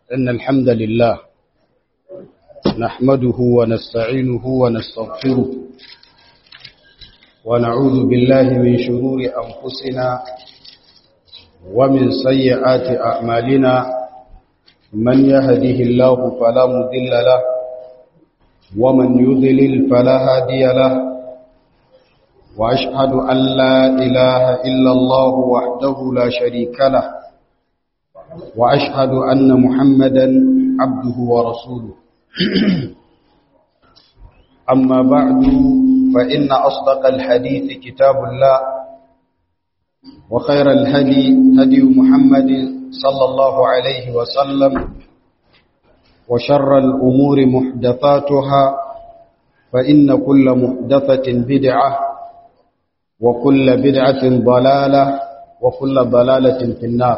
إن الحمد لله نحمده ونستعينه ونستغفره ونعوذ بالله من شرور أنفسنا ومن سيئات أعمالنا من يهده الله فلا مضل له ومن يضلل فلا هادي له وأشهد أن لا إله إلا الله وحده لا شريك له وأشهد أن محمدا عبده ورسوله أما بعد فإن أصدق الحديث كتاب الله وخير الهدي هدي محمد صلى الله عليه وسلم وشر الأمور محدثاتها فإن كل محدثة بدعة وكل بدعة ضلالة وكل ضلالة في النار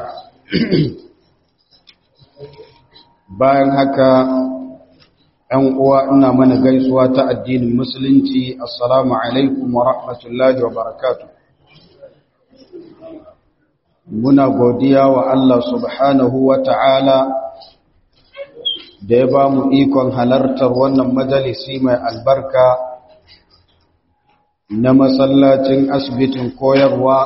bayan haka ‘yan uwa ina mana gaisuwa ta addinin musulunci assalamu alaikum wa rahmatullahi wa barakatu muna godiya wa Allah subhanahu wa ta'ala da ya ba mu ikon halartar wannan majalisi mai albarka na masallacin asibitin koyarwa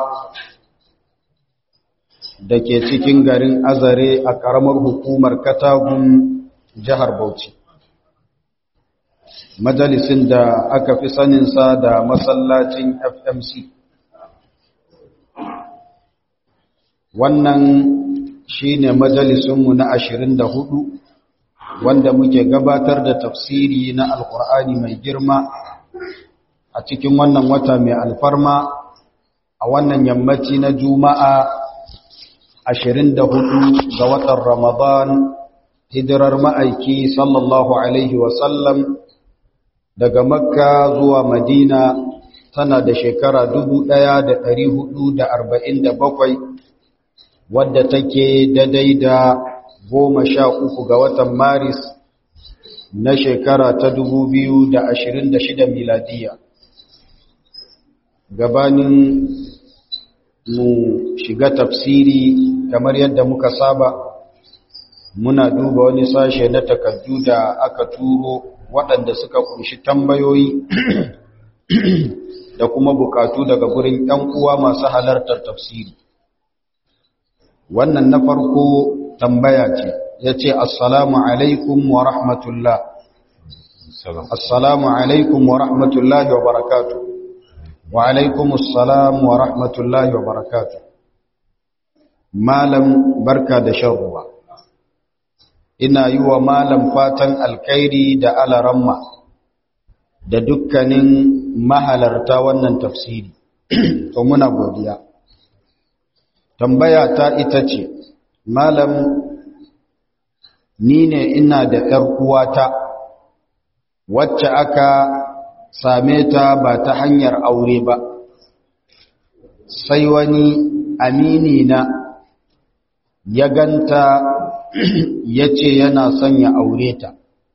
da ke cikin garin azare a ƙaramar hukumar katagun jihar bauchi majalisin da aka fi saninsa da masallacin fmc wannan shi ne majalisunmu na ashirin da hudu wanda muke gabatar da tafsiri na alkur'ani mai girma a cikin wannan wata mai alfarma a wannan yammaci na juma'a ashirin da hudu ga watan Ramadan hijirar ma'aiki sallallahu Alaihi wasallam daga Makka zuwa Madina tana da shekara dubu ɗaya da da da arba'in bakwai, wadda take daidai da goma sha uku ga watan Maris na shekara ta dubu biyu da da ashirin shida miladiya. Gabanin mu shiga tafsiri kamar yadda muka saba muna duba wani sashe na takardu da aka turo waɗanda suka kunshi tambayoyi da kuma bukatu daga gurin ‘yan uwa masu halartar tafsiri wannan na farko tambaya ce ya ce assalamu alaikum wa rahmatullah assalamu alaikum wa rahmatullahi wa barakatuh wa alaikumussalam wa rahmatullahi wa barakatuh malam barka da shan ruwa ina yi wa malam fatan alkhairi da alaramma da dukkanin mahalarta wannan tafsiri to muna godiya tambaya ta ita ce malam ni ne ina da ‘yar uwata wacce aka same ta ba ta hanyar aure ba sai wani amini na ya ganta ya ce yana son ya aure ta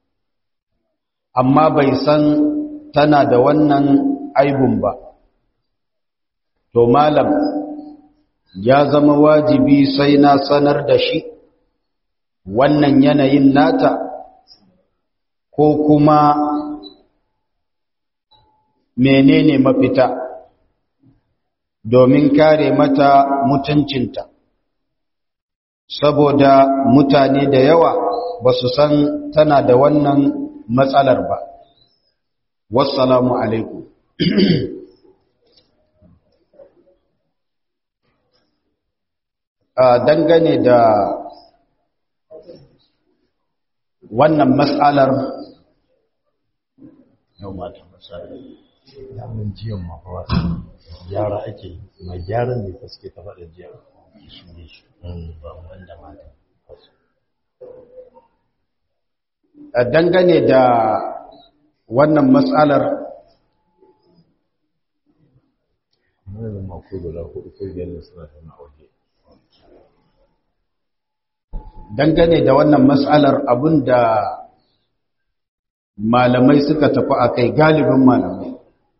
amma bai san tana da wannan aibun ba to malam ya zama wajibi sai na sanar da shi wannan yanayin nata ko kuma menene mafita domin kare mata mutuncinta saboda mutane da yawa ba su san tana da wannan matsalar ba wassalamu alaikum dangane da wannan matsalar yau mata matsalar damun jiyan mafawa gyara ake mai gyaran ne ta suke ta faɗa jiya shi ne shi ba wanda mata dangane da wannan matsalar mai mako guda hudu ko biyar ne suna tana waje dangane da wannan matsalar abinda malamai suka tafi a kai galibin malamai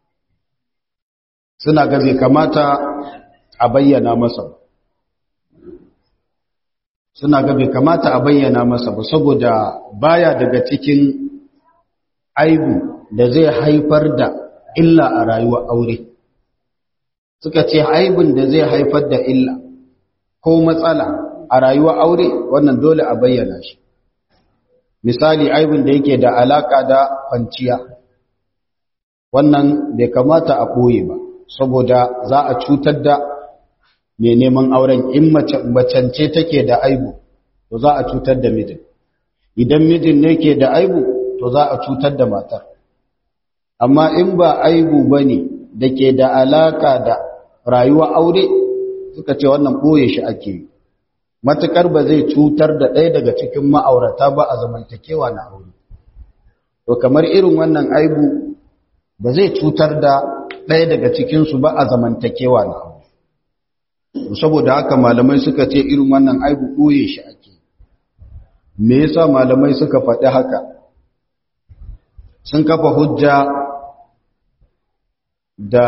suna ga bai kamata a bayyana masa suna ga bai kamata a bayyana masa ba saboda baya daga cikin aibu da zai haifar da illa a rayuwar aure suka ce aibun da zai haifar da illa ko matsala a rayuwar aure wannan dole a bayyana shi misali aibun da yake da alaka da kwanciya wannan bai kamata a ɓoye ba saboda za a cutar da mai neman auren in macance take da aibu to za a cutar da mijin idan mijin ne ke da aibu to za a cutar da matar amma in ba aibu ba ne da ke da alaka da rayuwa aure suka ce wannan ɓoye shi ake yi matuƙar ba zai cutar da ɗaya daga cikin ma'aurata ba a zamantakewa na aure to kamar irin wannan aibu ba zai cutar da ɗaya daga cikinsu ba a zamantakewa na aure saboda haka malamai suka ce irin wannan aibu ɓoye shi ake me yasa malamai suka faɗi haka sun kafa hujja da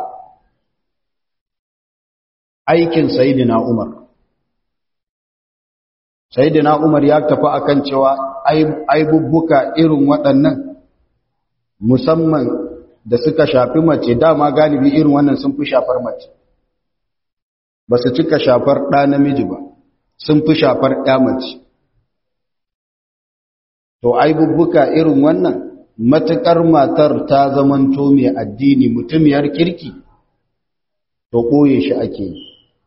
aikin sayidina umar sayidina umar ya tafi akan cewa aibubbuka irin waɗannan musamman da suka shafi mace dama galibi irin wannan sun fi shafar mace ba su cika shafar ɗa namiji ba sun fi shafar ɗa mace to aibubbuka irin wannan matuƙar matar ta zamanto mai addini mutumiyar kirki to ɓoye shi ake yi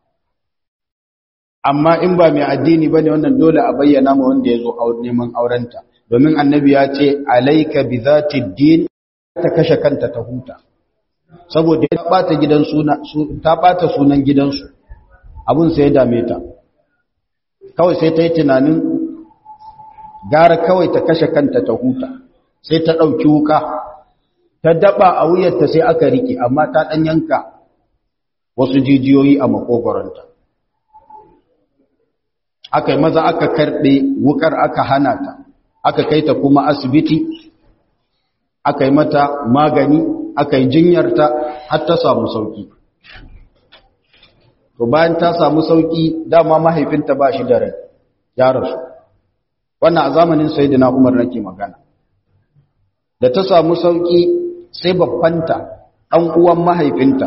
amma in ba mai addini ba ne wannan dole a bayyana ma wanda ya zo neman aurenta domin annabi ya ce alaika bi zati din ta kashe kanta ta huta saboda ta bata gidan suna ta bata sunan gidansu abun sai ya dame ta kawai sai ta yi tunanin gara kawai ta kashe kanta ta huta sai ta ɗauki wuka ta daba a wuyarta sai aka rike amma ta ɗan yanka wasu jijiyoyi a makogoronta aka yi maza aka karɓe wukar aka hana ta aka kai ta kuma asibiti aka yi mata magani aka yi jinyarta har ta samu sauki to bayan ta samu sauki dama mahaifinta ba shi da rai ya rasu wannan a zamanin sayyidina Umar nake magana da ta samu sauki sai babbanta ɗan uwan mahaifinta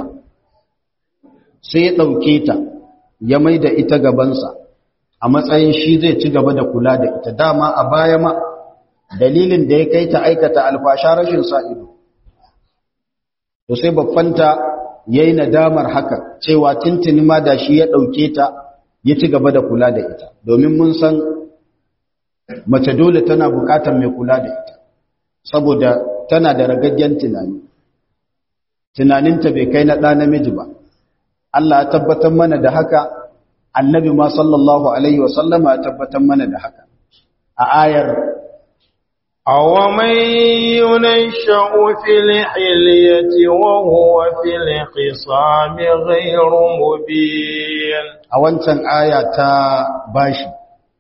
sai ya ɗauke ta ya mai da ita gabansa a matsayin shi zai ci gaba da kula da ita dama a baya ma dalilin da ya kai ta aikata alfasha rashin sa'ido to sai babbanta ya yi nadamar haka cewa tintini ma da shi ya ɗauke ta ya ci gaba da kula da ita domin mun san mace dole tana bukatar mai kula da ita saboda tana da ragaggen tunani tunaninta bai kai na ɗa namiji ba Allah ya tabbatar mana da haka annabi ma sallallahu alaihi wasallama ya tabbatar mana da haka a ayar أومن ينشأ في الحلية وهو في الخصام غير مبين a wancan aya ta bashi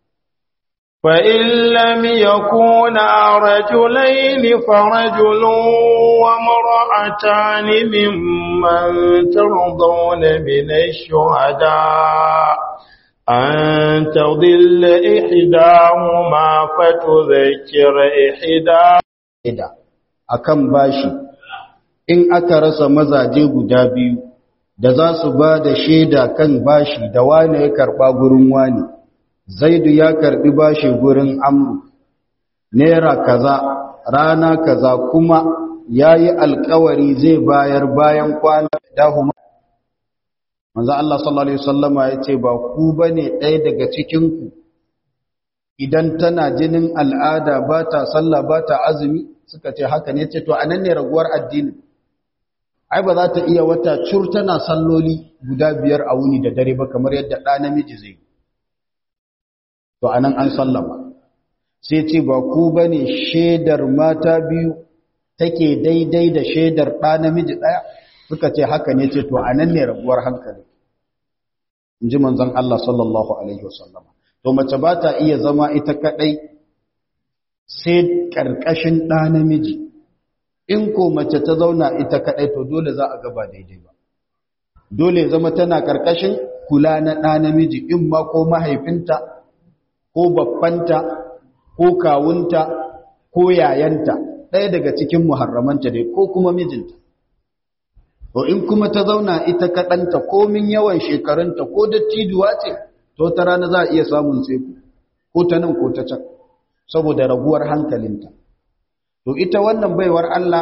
فإن لم يكونا رجلين فرجل وامرأتان ممن ترضون من الشهداء أن تضل إحداهما فتذكر إحداهما ida akan bashi in aka rasa mazaje guda biyu da za su ba da shaida kan bashi da wane ya karba gurin wani zaidu ya karbi bashi gurin amru naira kaza rana kaza kuma yayi alkawari zai bayar bayan kwana dahuma manzo Allah sallallahu alaihi wasallama yace ba ku bane ɗaya daga cikin ku idan tana jinin al'ada ba ta sallah ba ta azumi suka ce haka ne ce to anan ne raguwar addini ai ba za ta iya wata cur tana salloli guda biyar a wuni da dare ba kamar yadda ɗa namiji zai to anan an sallama sai ce ba ku bane shaidar mata biyu take daidai da shaidar ɗa namiji ɗaya suka ce haka ne ce to anan ne raguwar hankali in ji manzon Allah sallallahu alaihi wasallama to mace ba ta iya zama ita kadai sai karkashin ɗa namiji in ko mace ta zauna ita kadai to dole za a gaba daidai ba dole zama tana karkashin kula na ɗa namiji in ma ko mahaifinta ko babbanta ko kawunta ko yayanta ɗaya daga cikin muharramanta dai ko kuma mijinta to in kuma ta zauna ita kaɗanta komin yawan shekarunta ko dattijuwa ce to ta rana za a iya samun tseku ko ta nan ko ta can saboda raguwar hankalinta to ita wannan baiwar Allah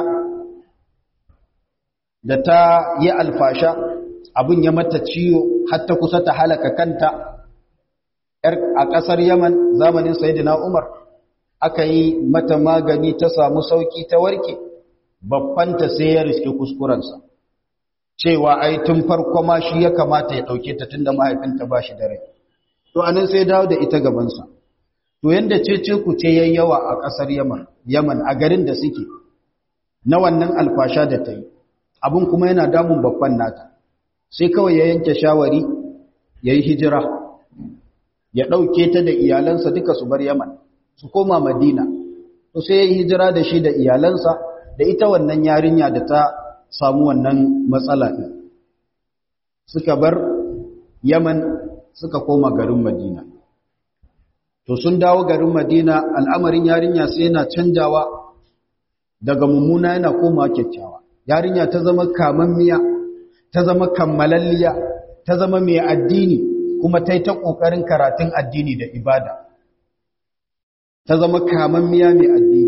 da ta yi alfasha abin ya mata ciwo har ta kusa ta halaka kanta a ƙasar Yaman zamanin Sayyidina Umar aka yi mata magani ta samu sauki ta warke babbanta sai ya riske kuskurensa cewa ai tun farko ma shi ya kamata ya ɗauke ta tunda mahaifinta ba shi da rai to anan sai dawo da ita gabansa to yanda cece ku ce yayi yawa a ƙasar Yaman Yaman a garin da suke na wannan alfasha da ta yi abin kuma yana damun babban nata sai kawai ya yanke shawari ya yi hijira ya ɗauke ta da iyalansa duka su bar Yaman su koma Madina to sai ya yi hijira da shi da iyalansa da ita wannan yarinya da ta samu wannan matsala ɗin suka bar Yaman suka koma garin Madina to sun dawo garin Madina al'amarin yarinya sai yana canjawa daga mummuna yana koma kyakkyawa yarinya ta zama kamammiya ta zama kammalalliya ta zama mai addini kuma ta yi ta ƙoƙarin karatun addini da ibada ta zama kamammiya mai addini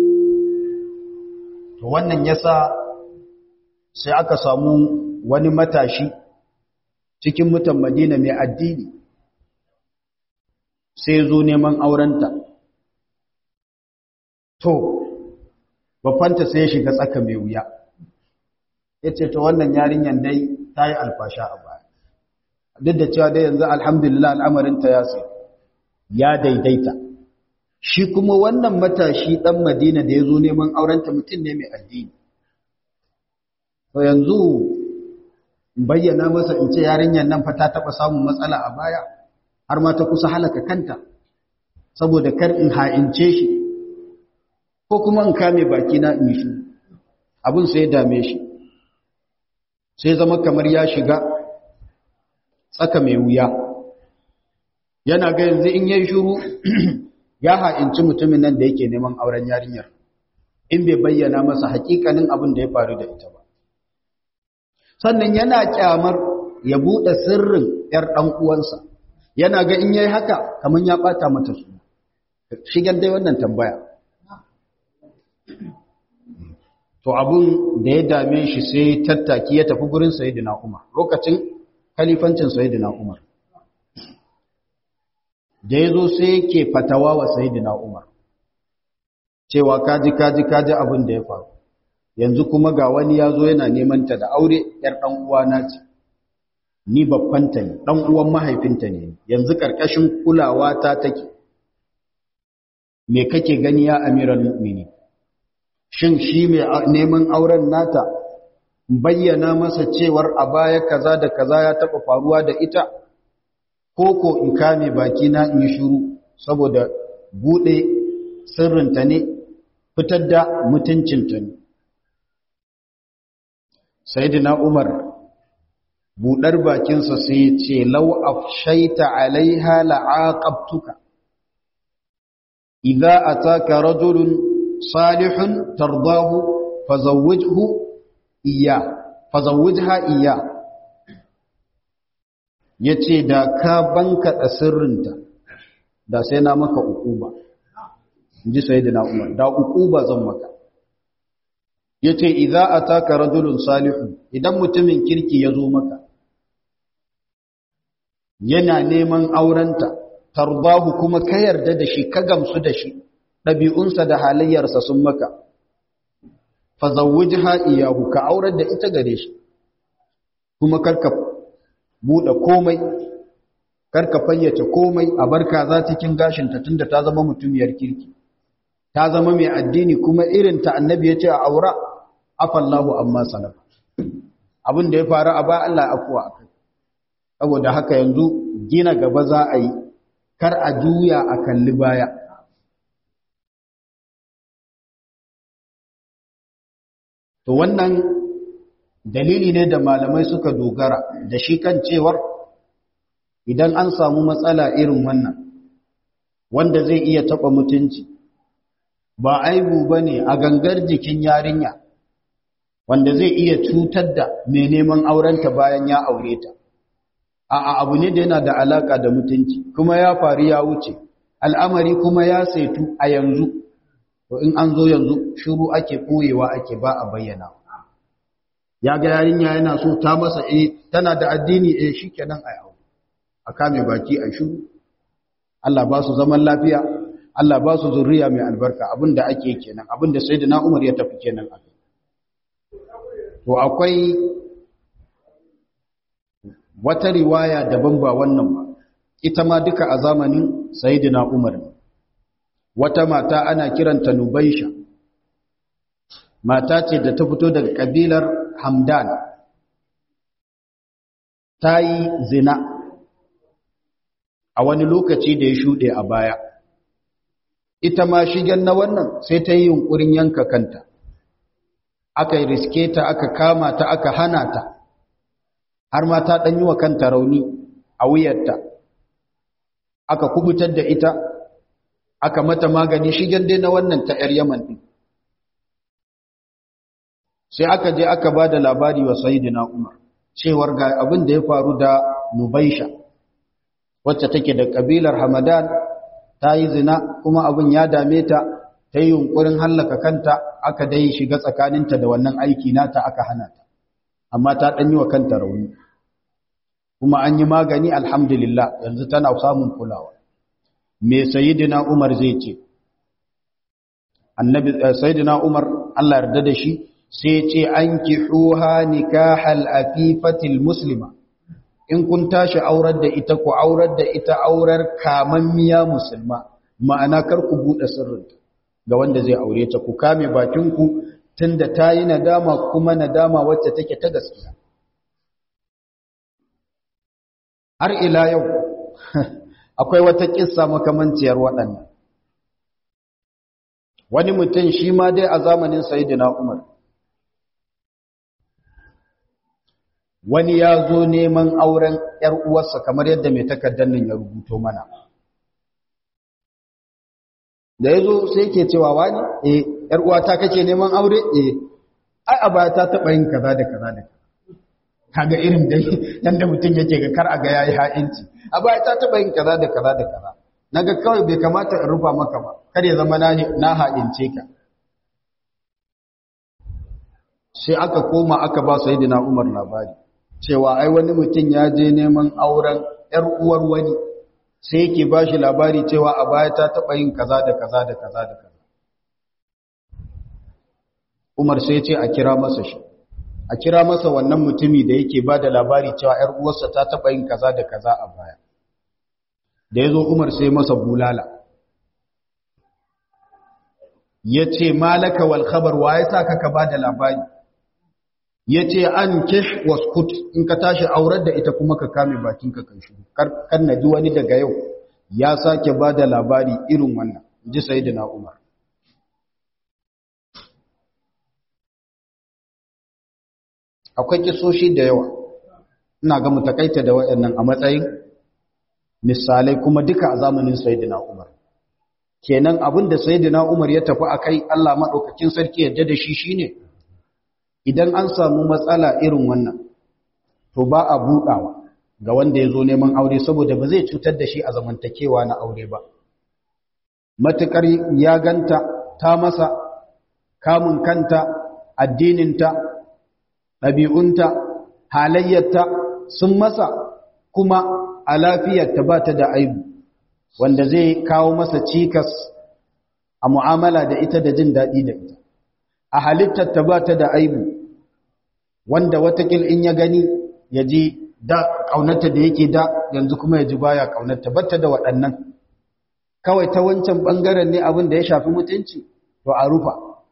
to wannan yasa sai aka samu wani matashi cikin mutan madina mai addini sai zo neman aurenta to babbanta sai ya shiga tsaka mai wuya ya ce ta wannan yarinyar dai ta yi alfasha a baya duk da cewa dai yanzu alhamdulillah al'amarinta ya sai ya daidaita shi kuma wannan matashi ɗan madina da ya zo neman aurenta mutum ne mai addini to yanzu bayyana masa in ce yarinyar nan fa ta taɓa samun matsala a baya har ma ta kusa halaka kanta saboda kar in ha'ince shi ko kuma in kame baki na in shi abin sai ya dame shi sai zama kamar ya shiga tsaka mai wuya yana ga yanzu in yayi shiru ya ha'inci mutumin nan da yake neman auren yarinyar in bai bayyana masa hakikanin abin da ya faru da ita ba sannan yana kyamar ya bude sirrin yar dan uwansa yana ga in yayi haka kaman ya bata mata suna shigar dai wannan tambaya to abun da ya dame shi sai tattaki ya tafi gurin sayyidina Umar lokacin kalifancin sayyidina Umar da yazo sai yake fatawa wa sayyidina Umar cewa kaji kaji kaji abin da ya faru yanzu kuma ga wani yazo yana neman ta da aure yar dan uwana ce ni babbanta ne dan uwan mahaifinta ne yanzu karkashin kulawa ta take me kake gani ya amiral mu'minin shin shi mai neman auren nata bayyana masa cewar a baya kaza da kaza ya taba faruwa da ita ko ko in kame baki na in shiru saboda bude sirrinta ne fitar da mutuncinta ne sayyidina umar budar bakinsa sai ya ce law afshaita alaiha la'aqabtuka idza ataka rajulun salihun tardahu fazawwijhu iya fazawwijha iya yace da ka banka da sirrinta da sai na maka ukuba inji sayyidina Umar da ukuba zan maka yace idza ataka rajulun salihun idan mutumin kirki yazo maka yana neman aurenta tardahu kuma ka yarda da shi ka gamsu da shi ɗabi'unsa da halayyarsa sun maka, fazawuji iyahu ka aurar da ita gare shi, kuma karka buɗe komai, karka fayyace komai a barka za cikin gashinta tun da ta zama mutumiyar kirki, ta zama mai addini kuma irin ta annabi ya ce a aura, afallahu amma salafa. Abin da ya faru a ba Allah afuwa a kai, saboda haka yanzu gina gaba za a yi, kar a juya a kalli baya. To wannan dalili ne da malamai suka dogara da shi kan cewar idan an samu matsala irin wannan, wanda zai iya taɓa mutunci ba aibu ba ne a gangar jikin yarinya wanda zai iya cutar da mai neman aurenta bayan ya aure ta a abu ne da yana da alaka da mutunci kuma ya faru ya wuce al'amari kuma ya saitu a yanzu to in an zo yanzu shiru ake ɓoyewa ake ba a bayyana ya ga yarinya yana so ta masa eh tana da addini eh shikenan a yau a kame baki a shiru Allah ba su zaman lafiya Allah ba su zurriya mai albarka abinda ake kenan abinda sayyidina Umar ya tafi kenan a to akwai wata riwaya daban ba wannan ba ita ma duka a zamanin sayyidina Umar wata mata ana kiranta Nubaisha mata ce da ta fito daga kabilar Hamdan ta yi zina a wani lokaci da ya shuɗe a baya ita ma shigen na wannan sai ta yi yunkurin yanka kanta aka yi riske ta aka kama ta aka hana ta har ma ta ɗanyi wa kanta rauni a wuyarta aka kubutar da ita aka mata magani shigen dai na wannan ta ‘yar yaman ɗin sai aka je aka ba da labari wa sayidina umar cewar ga abin da ya faru da nubaisha wacce take da ƙabilar hamadan ta yi zina kuma abin ya dame ta ta yi yunkurin hallaka kanta aka dai shiga tsakaninta da wannan aiki nata aka hana ta amma ta ɗan yi wa kanta rauni kuma an yi magani alhamdulillah yanzu tana samun kulawa me sayidina umar zai ce annabi sayidina umar Allah yarda da shi sai ce an kihuha nikahal afifatil muslima in kun tashi aurar da ita ku aurar da ita aurar kamammiya musulma ma'ana kar ku bude sirrinta ga wanda zai aure ta ku kame bakinku tunda ta yi nadama kuma nadama wacce take ta gaskiya har ila yau akwai wata kissa makamanciyar waɗannan wani mutum shi ma dai a zamanin sayidina umar wani ya zo neman auren ‘yar uwarsa kamar yadda mai takardar nan ya rubuto mana. Da ya zo sai ke cewa wani, e, ‘yar uwata kake neman aure? E, ai, a baya ta taɓa yin kaza da kaza da kaga irin dai yadda mutum yake ga kar a ga ya yi ha'inci. A baya ta taɓa yin kaza da kaza da kaza. Na ga kawai bai kamata in rufa maka ba, kar ya zama na ha'ince ka. Sai aka koma aka ba Sayyidina Umar labari. cewa ai wani mutum ya je neman auren ‘yar uwar wani sai yake ba shi labari cewa a baya ta taɓa yin kaza da kaza da kaza da kaza. Umar sai ce a kira masa shi, a kira masa wannan mutumi da yake ba da labari cewa ‘yar uwarsa ta taɓa yin kaza da kaza a baya. Da ya zo Umar sai masa bulala. Ya ce, Malaka wal khabar wa ya sa ka ba da labari? ya ce an kish waskut in ka tashi aurar da ita kuma ka kame bakinka kan shi kan na ji wani daga yau ya sake ba da labari irin wannan ji sai da umar akwai kisoshi da yawa ina ga mutakaita da waɗannan a matsayin misalai kuma duka a zamanin sayyidina umar kenan abin da sayyidina umar ya tafi akai Allah madaukakin sarki yadda da shi shine idan an samu matsala irin wannan to ba a buɗawa ga wanda ya zo neman aure saboda ba zai cutar da shi a zamantakewa na aure ba matuƙar ya ganta ta masa kamun kanta addininta ɗabi'unta halayyarta sun masa kuma a lafiyarta ba ta da aibu wanda zai kawo masa cikas a mu'amala da ita da jin daɗi da ita a halittarta ba ta da aibu wanda watakil in ya gani ya ji da ƙaunarta da yake da yanzu kuma ya ji baya ƙaunarta batta da waɗannan kawai ta wancan ɓangaren ne abin da ya shafi mutunci to a rufa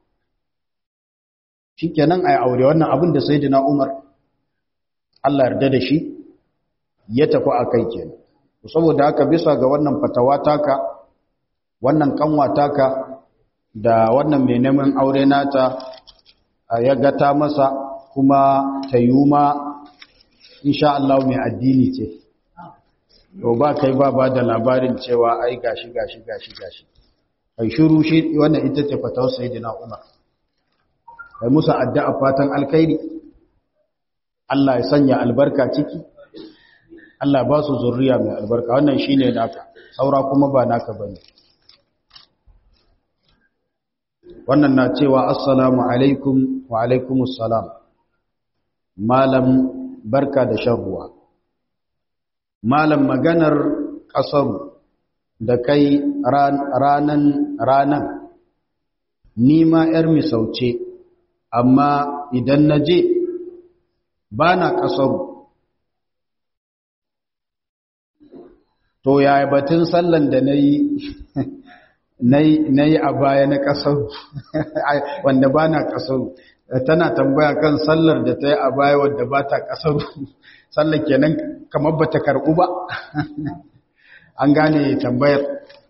shi kenan a yi aure wannan abin da sai na umar Allah yarda da shi ya tafi a kai kenan saboda haka bisa ga wannan fatawa taka wannan kanwa taka da wannan mai neman aure nata ya gata masa kuma ta yi ma insha Allah mai addini ce to ba kai ba ba da labarin cewa ai gashi gashi gashi gashi kai shiru shi wannan ita ce fatawar sayyidina Umar kai musu addu'a fatan alkhairi Allah ya sanya albarka ciki Allah ba su zurriya mai albarka wannan shine naka saura kuma ba naka bane wannan na cewa assalamu alaikum wa alaikumus salam malam barka da shan ruwa malam maganar kasaru da kai ranan ranan ni ma yar misauce amma idan na je ba na kasaru to yaya batun sallan da na yi na yi a baya na ƙasar wanda ba na ƙasar tana tambaya kan sallar da ta yi a baya wadda ba ta ƙasar sallar kenan kamar ba ta karɓu ba an gane tambayar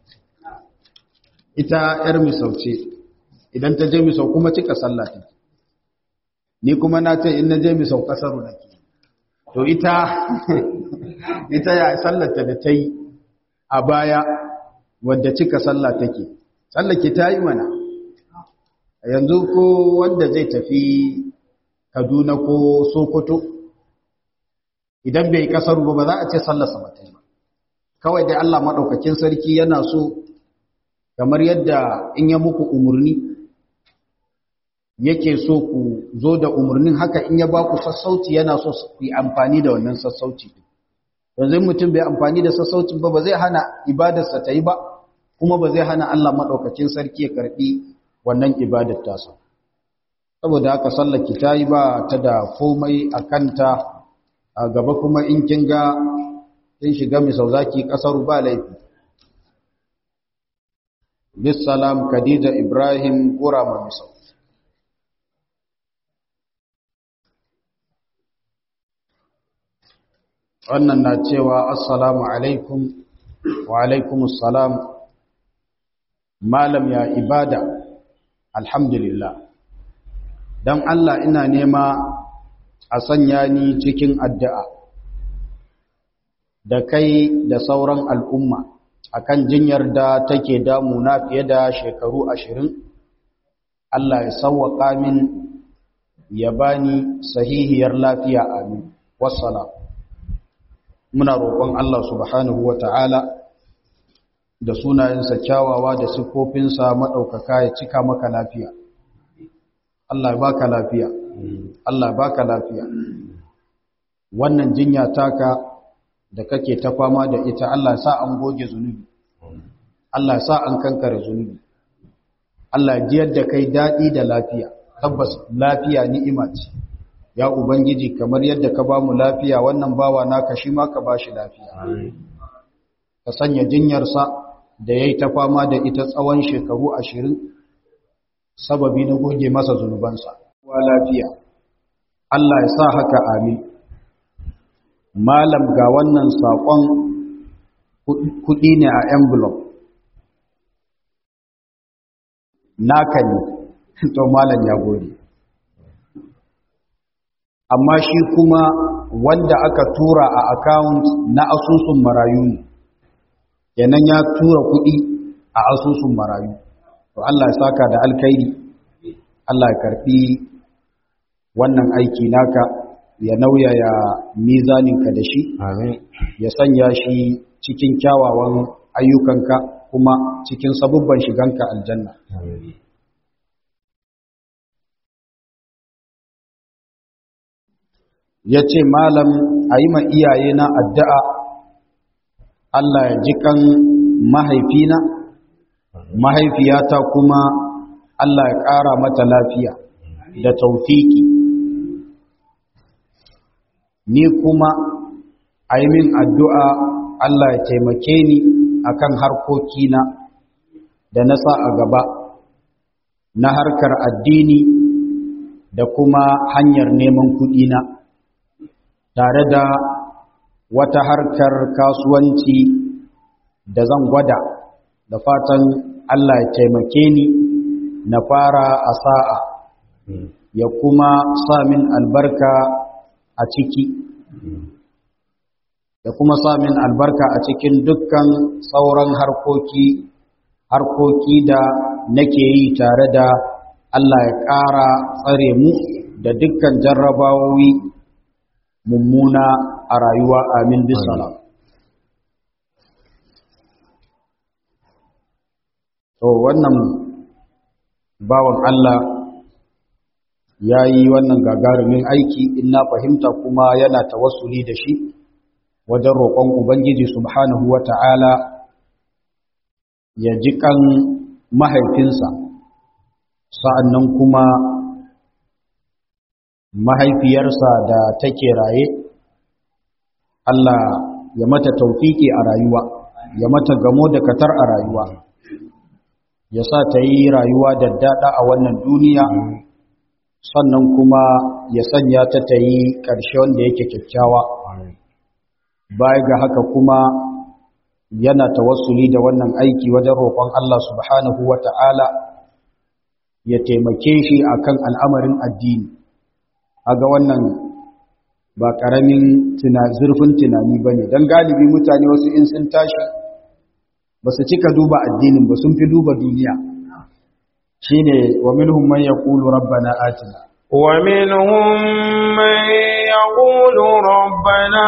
ita ‘yar misauce idan ta je misau kuma cika sallah ta ni kuma na ce in na je misau ƙasar na ke to ita ita ya sallarta da ta yi a baya wadda cika sallah take tsallake ta yi mana yanzu ko wanda zai tafi kaduna ko sokoto idan bai kasar ba ba za a ce sallarsa ba ta yi ba kawai dai allah maɗaukakin sarki yana so kamar yadda in ya muku umarni yake so ku zo da umarnin haka in ya ba ku sassauci yana so ku yi amfani da wannan sassauci yanzu mutum bai amfani da sassaucin ba ba zai hana ibadarsa ta yi ba kuma ba zai hana Allah maɗaukakin sarki ya karɓi wannan ibadar tasa saboda haka sallaki ta yi ba ta da komai a kanta a gaba kuma in kin ga kin shiga misau zaki ƙasar ba laifi bisalam khadija ibrahim gurama misau wannan na cewa assalamu alaikum wa alaikumussalam malam ya ibada alhamdulillah don Allah ina nema a sanya ni cikin addu'a da kai da sauran al'umma akan jinyar da take damuna fiye da shekaru ashirin Allah ya sauwaƙa min ya bani sahihiyar lafiya amin wassalam muna roƙon Allah subhanahu wa ta'ala da sunayensa kyawawa da siffofinsa maɗaukaka ya cika maka lafiya. Allah ya baka lafiya, Allah ya baka lafiya. Wannan jinya taka da kake ta fama da ita Allah sa an goge zunubi, Allah sa an kankare zunubi. Allah jiyar da kai daɗi da lafiya, tabbas lafiya ni'ima ce. Ya Ubangiji kamar yadda ka ba mu lafiya wannan bawa naka shi ma ka ba shi lafiya. Ka sanya jinyarsa da ya yi ta fama da ita tsawon shekaru ashirin sababi na goge masa zunubansa wa lafiya Allah ya sa haka amin malam ga wannan saƙon kuɗi ne a envelope naka ne to malam ya gode amma shi kuma wanda aka tura a account na asusun marayu ne yanan ya tura kuɗi a asusun marayu to Allah ya saka da alkhairi Allah ya karbi wannan aiki naka ya nauya ya mizaninka da shi ya sanya shi cikin kyawawan ayyukanka kuma cikin sabubban shiganka aljanna ya ce malam a yi ma iyaye na addu'a Allah ya ji kan mahaifina mahaifiyata kuma Allah ya ƙara mata lafiya da taufiki ni kuma a yi min addu'a Allah ya taimake ni akan harkokina da na sa a gaba na harkar addini da kuma hanyar neman kuɗina tare da wata harkar kasuwanci da zan gwada da fatan Allah ya taimake ni na fara a sa'a ya kuma sa min albarka a ciki da kuma samin albarka a cikin dukkan sauran harkoki harkoki da nake yi tare da Allah ya ƙara tsare mu da dukkan jarrabawoyi mummuna a rayuwa amin bisalam to wannan bawan Allah ya yi wannan gagarumin aiki in na fahimta kuma yana tawassuli da shi wajen roƙon Ubangiji subhanahu wa ta'ala ya ji kan mahaifinsa sa'an nan kuma mahaifiyarsa da take raye Allah ya mata taufiki a rayuwa ya mata gamo da katar a rayuwa ya sa ta yi rayuwa da daɗa a wannan duniya sannan kuma ya sanya ta ta yi ƙarshe wanda yake kyakkyawa baya ga haka kuma yana tawassuli da wannan aiki wajen roƙon Allah subhanahu wa ta'ala ya taimake shi akan al'amarin addini aga wannan ba ƙaramin zurfin tunani ba ne don galibi mutane wasu in sun tashi ba su cika duba addinin ba sun fi duba duniya shi ne wa minhum man ya ƙulu rabbana atina ومنهم من يقول ربنا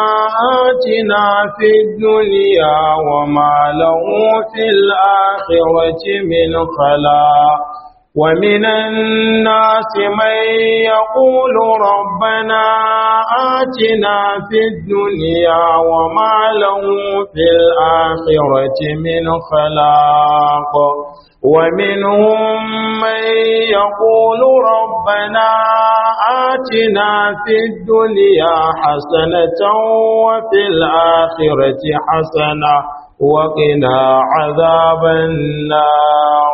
آتنا في الدنيا وما له في الآخرة من خلاق ومن الناس من يقول ربنا آتنا في الدنيا وما له في الآخرة من خلاق ومنهم من يقول ربنا آتنا في الدنيا حسنة وفي الآخرة حسنة وقنا عذاب النار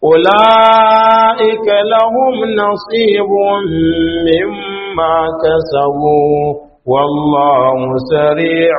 أولئك لهم نصيب مما كسبوا والله سريع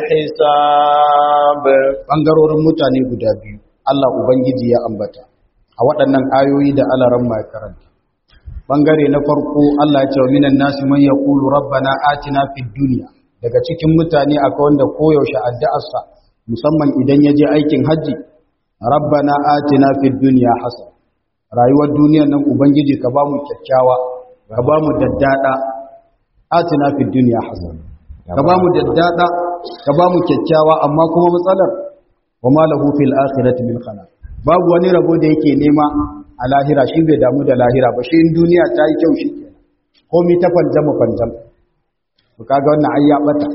الحساب ɓangarorin mutane guda biyu Allah Ubangiji ya ambata a waɗannan ayoyi da alaran mai karanta ɓangare na farko Allah ya ce wa minan nasi man yaqulu rabbana atina fid dunya daga cikin mutane akwai wanda koyaushe addu'arsa musamman idan ya je aikin hajji rabbana atina fid dunya hasan rayuwar duniyar nan ubangiji ka ba mu kyakkyawa ka ba mu daddada atina fid dunya hasan ka ba mu daddada ka ba mu kyakkyawa amma kuma matsalar wa ma lahu fil akhirati min khalaq babu wani rabo da yake nema a lahira shi bai damu da lahira ba shi in duniya ta yi kyau shi kenan komai ta fanjama fanjam to kaga wannan ai ya bata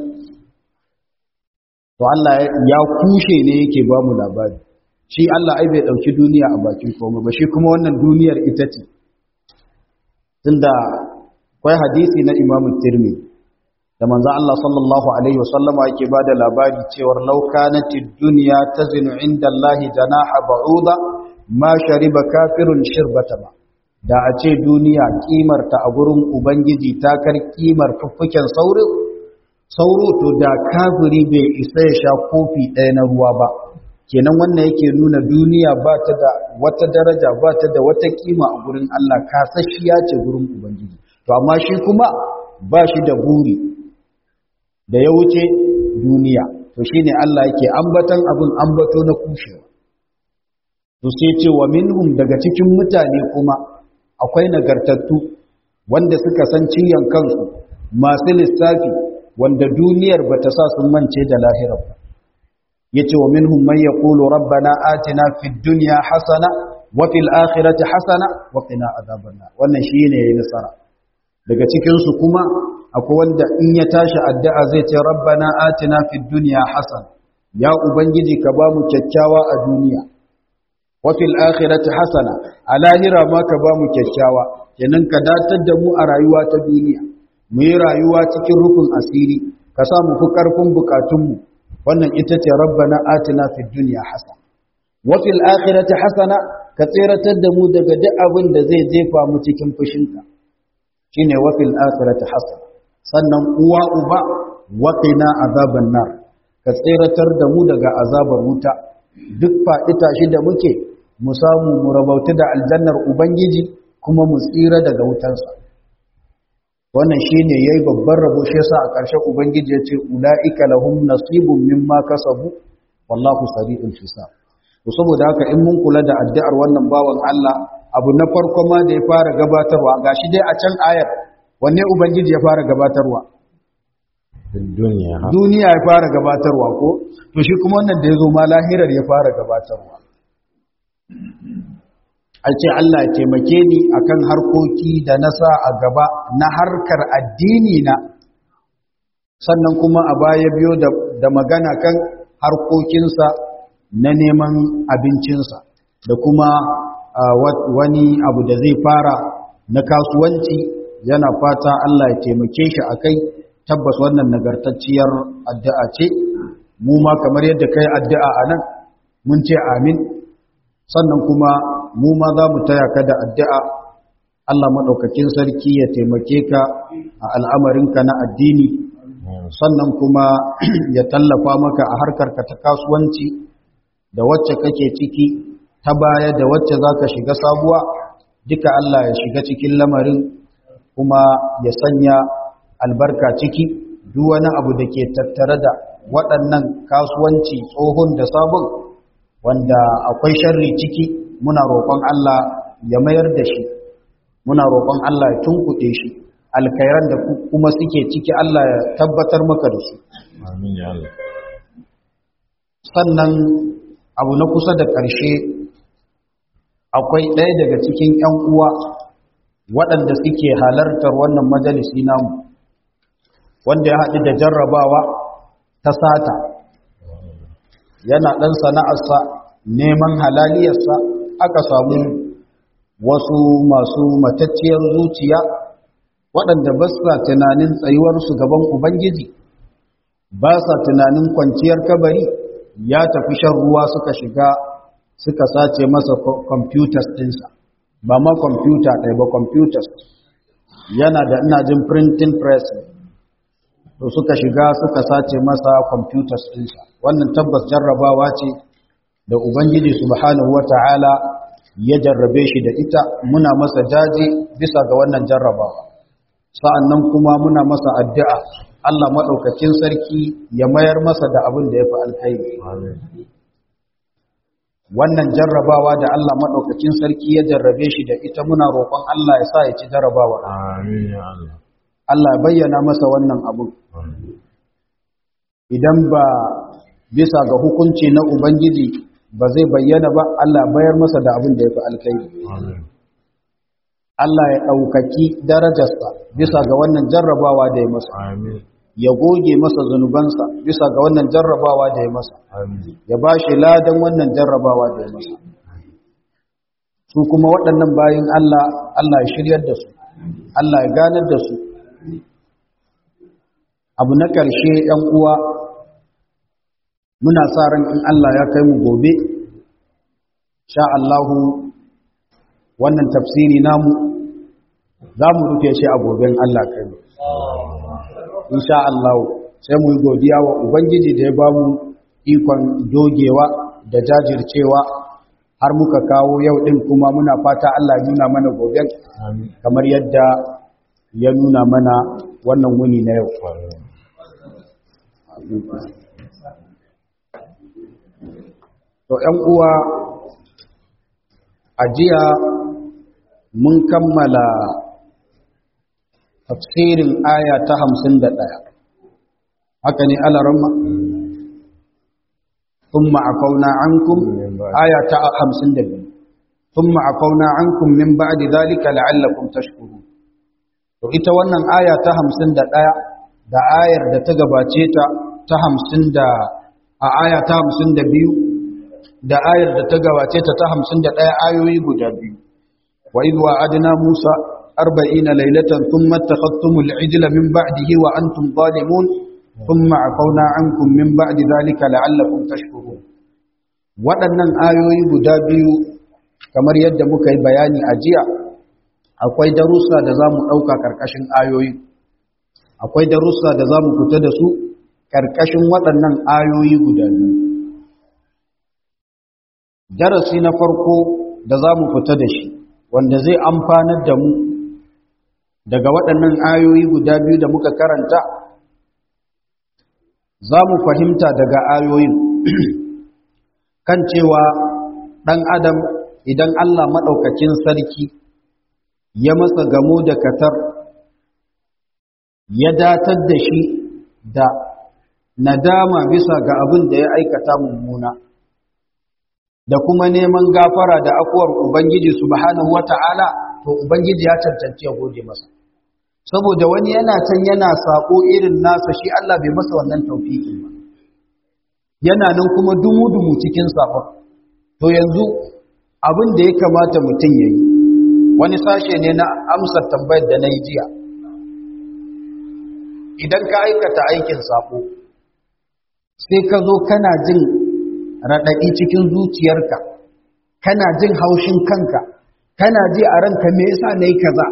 to Allah ya kushe ne yake ba mu labari shi Allah ai bai dauki duniya a bakin komai ba shi kuma wannan duniyar ita ce tunda akwai hadisi na Imam Tirmidhi da manzo Allah sallallahu alaihi wasallam yake bada labari cewar law kanatid dunya tazinu inda Allah janaha ba'uda ma shariba kafirun shirbata ba da a ce duniya kimar ta a gurin ubangiji ta kar kimar fuffuken sauro sauro to da kafiri bai isa ya sha kofi ɗaya na ruwa ba kenan wannan yake nuna duniya ba ta da wata daraja ba ta da wata kima a gurin Allah kasashiya ce gurin ubangiji to amma shi kuma ba shi da buri da ya wuce duniya to shine Allah yake ambatan abin ambato na kushewa to sai ce wa minhum daga cikin mutane kuma akwai nagartattu wanda suka san ciyan kansu masu lissafi wanda duniyar bata sa sun mance da lahirar ba yace wa minhum man yaqulu rabbana atina fid dunya hasana wa fil akhirati hasana wa qina adhaban nar wannan shine yayin nasara daga cikin su kuma akwai wanda in ya tashi addu'a zai ce rabbana atina fid dunya hasana ya ubangiji ka bamu kyakkyawa a duniya wa fil akhirati hasana a lahira ma ka bamu kyakkyawa kenan ka datar da mu a rayuwa ta duniya mu yi rayuwa cikin rufin asiri ka sa mu fi karfin bukatunmu wannan ita ce rabbana atina fid dunya hasana wa fil akhirati hasana ka tseratar da mu daga duk abin da zai jefa mu cikin fushinka shine wa fil akhirati hasana sannan uwa uba wa qina azaban nar ka tseratar da mu daga azabar wuta duk fa'ita shi da muke mu samu mu rabauta da aljannar ubangiji kuma mu tsira daga wutarsa wannan shine yayi babban rabo shi yasa a ƙarshe ubangiji ya ce ulaika lahum nasibun mimma kasabu wallahu sari'ul hisab to saboda haka in mun kula da addu'ar wannan bawan Allah abu na farko ma da ya fara gabatarwa gashi dai a can ayar wanne ubangiji ya fara gabatarwa duniya ha duniya ya fara gabatarwa ko to shi kuma wannan da ya zo ma lahirar ya fara gabatarwa a ce Allah ya taimake ni akan harkoki da na sa a gaba na harkar addini na sannan kuma a baya biyo da, da magana kan harkokinsa na neman abincinsa da kuma ah, wa- wani abu da zai fara na kasuwanci yana fata Allah ya taimake shi a kai tabbas wannan nagartacciyar addu'a ce mu ma kamar yadda kai addu'a a nan mun ce amin sannan kuma mu ma za mu taya ka da addu'a Allah maɗaukakin sarki ya taimake ka a al'amarinka na addini sannan kuma ya tallafa maka a harkarka ta kasuwanci da wacce kake ciki ta baya da wacce za ka shiga sabuwa duka Allah ya shiga cikin lamarin kuma ya sanya albarka ciki duk wani abu da ke tattare da waɗannan kasuwanci tsohon da sabon wanda akwai sharri ciki muna roƙon Allah ya mayar da shi muna roƙon Allah ya tunkuɗe shi alkairan da ku- kuma suke ciki Allah ya tabbatar maka da su amin ya Allah sannan abu na kusa da ƙarshe akwai ɗaya daga cikin 'yan uwa waɗanda suke halartar wannan majalisi namu wanda ya haɗu da jarrabawa ta sata yana ɗan sana'arsa neman halaliyarsa aka samu wasu masu matacciyar zuciya waɗanda ba sa tunanin tsayuwarsu gaban Ubangiji ba sa tunanin kwanciyar kabari ya tafi shan ruwa suka shiga suka sace masa computers ɗinsa ba ma kwamfuta ɗaya ba computers yana da ina jin printing press to suka shiga suka sace masa computers ɗinsa wannan tabbas jarrabawa ce da ubangiji subhanahu wata'ala ya jarrabe shi da ita muna masa jaje bisa ga wannan jarrabawa sa'annan kuma muna masa addu'a Allah maɗaukakin sarki ya mayar masa da abin da ya fi alkhairi amin wannan jarrabawa da Allah maɗaukakin sarki ya jarrabe shi da ita muna roƙon Allah ya sa ya ci jarrabawa amin ya Allah Allah ya bayyana masa wannan abin amin idan ba bisa ga hukunci na Ubangiji ba zai bayyana ba Allah bayar masa da abin da ya fi alkhairi amin Allah ya ɗaukaki darajarsa bisa ga wannan jarrabawa da ya masa amin ya goge masa zunubansa bisa ga wannan jarrabawa da ya masa amin ya ba shi ladan wannan jarrabawa da ya masa su kuma waɗannan bayin Allah Allah ya shiryar da su Allah ya ganar da su abu na ƙarshe ‘yan uwa muna sa ran in Allah ya kai mu gobe sha Allahu wannan tafsiri namu za mu rufe shi a goben Allah kai mu insha Allah sai mu yi godiya wa Ubangiji da ya ba mu ikon dogewa da jajircewa har muka kawo yau ɗin kuma muna fata Allah ya nuna mana goben amin kamar yadda ya nuna mana wannan wuni na yau. To ‘yan uwa a jiya mun kammala tafsirin aya ta hamsin da ɗaya. Haka ne alaramma? ثم عفونا عنكم آية خمسين دبي ثم عفونا عنكم من بعد ذلك لعلكم تشكرون to ita wannan aya ta hamsin da ɗaya da ayar da ta gabace ta ta hamsin da a aya ta hamsin da biyu da ayar da ta gabace ta ta hamsin da ɗaya ayoyi guda biyu wa idh wa'adna musa arba'ina laylatan thumma takhadtumul ijla min ba'dihi wa antum zalimun thumma afawna ankum min ba'di dhalika la'allakum tashkurun waɗannan ayoyi guda biyu kamar yadda muka yi bayani a jiya akwai darussa da za mu ɗauka ƙarƙashin ayoyi akwai darussa da za mu fita da su ƙarƙashin waɗannan ayoyi guda biyu darasi na farko da za mu fita da shi wanda zai amfanar da mu daga waɗannan ayoyi guda biyu da muka karanta za mu fahimta daga ayoyin kan cewa ɗan adam idan Allah maɗaukakin sarki ya masa gamo da katar ya datar da shi da nadama bisa ga abin da ya aikata mummuna da kuma neman gafara da afuwar Ubangiji subhanahu wata'ala to Ubangiji ya cancanci ya gode masa saboda wani yana can yana sako irin nasa shi Allah bai masa wannan taufikin ba yana nan kuma dumu-dumu cikin sakon to yanzu abin da ya kamata mutum ya yi wani sashe ne na amsar tambayar da na yi jiya idan ka aikata aikin sako sai ka zo kana jin raɗaɗi cikin zuciyarka kana jin haushin kanka kana ji a ranka me yasa na yi kaza